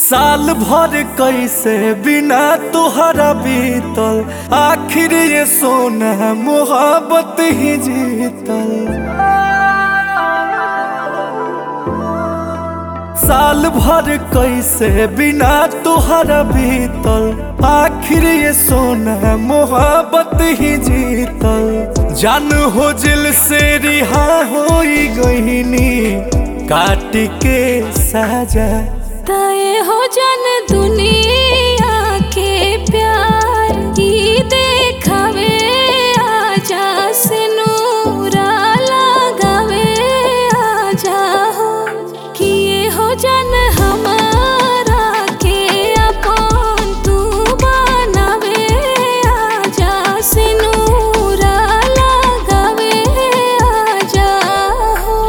साल भर कैसे बिना तुहरा बीतल आखिर ये सोना मोहब्बत ही जीतल साल भर कैसे बिना तुहरा बीतल आखिर ये सोना मोहब्बत ही जीतल जान हो जिल से रिहा हो गईनी काट के साजा तय हो जन दुनिया के प्यार की देखावे आजा से नूरा लगावे आजा हो किए हो जन हमारा के अपन तू बनावे आजा से नूरा लगावे आजा हो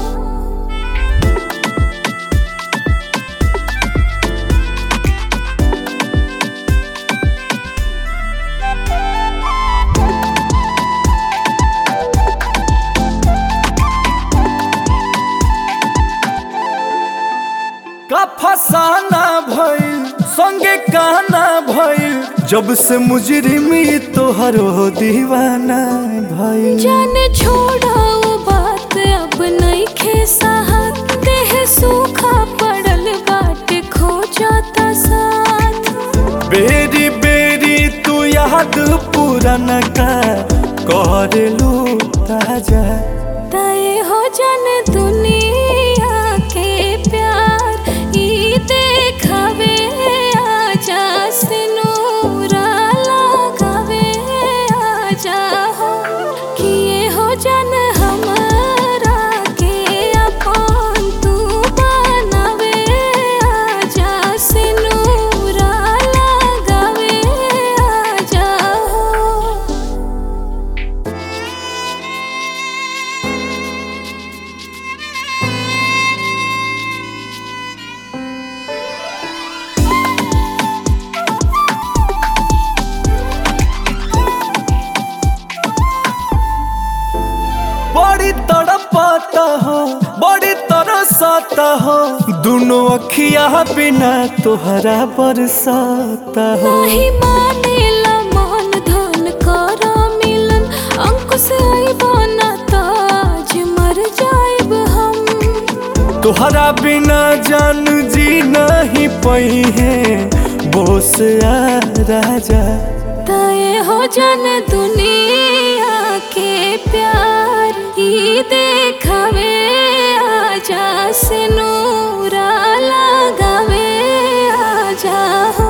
का फसाना भइल संगे कहना भइल जब से मुजरिमी तोहरो दीवाना भइल जान छोड़ो बात अब नहीं खे साहत देह सूखा पड़ल बाट खो जाता साथ बेरी बेरी तू याद पुराना का कर लू ताजा तय हो जन दुनिया के प्यार ई देखावे आजा से नूरा लगावे आजा हो किए हो जन हमारा के अपन तू बनावे आजा से नूरा लगावे आजा हो बड़ी तड़पाता हो बड़ी तरसाता हो दोनों अखिया बिना तोहरा बरसाता हो नाही मानेला मन धन कर मिलन अंकुश आइबो ना ताज मर जाइब हम तोहरा बिना जान जी नहीं पई है बोस आ राजा तय हो जन दुनिया के प्यार ई देखावे आजा से नूरा लगावे आजा हो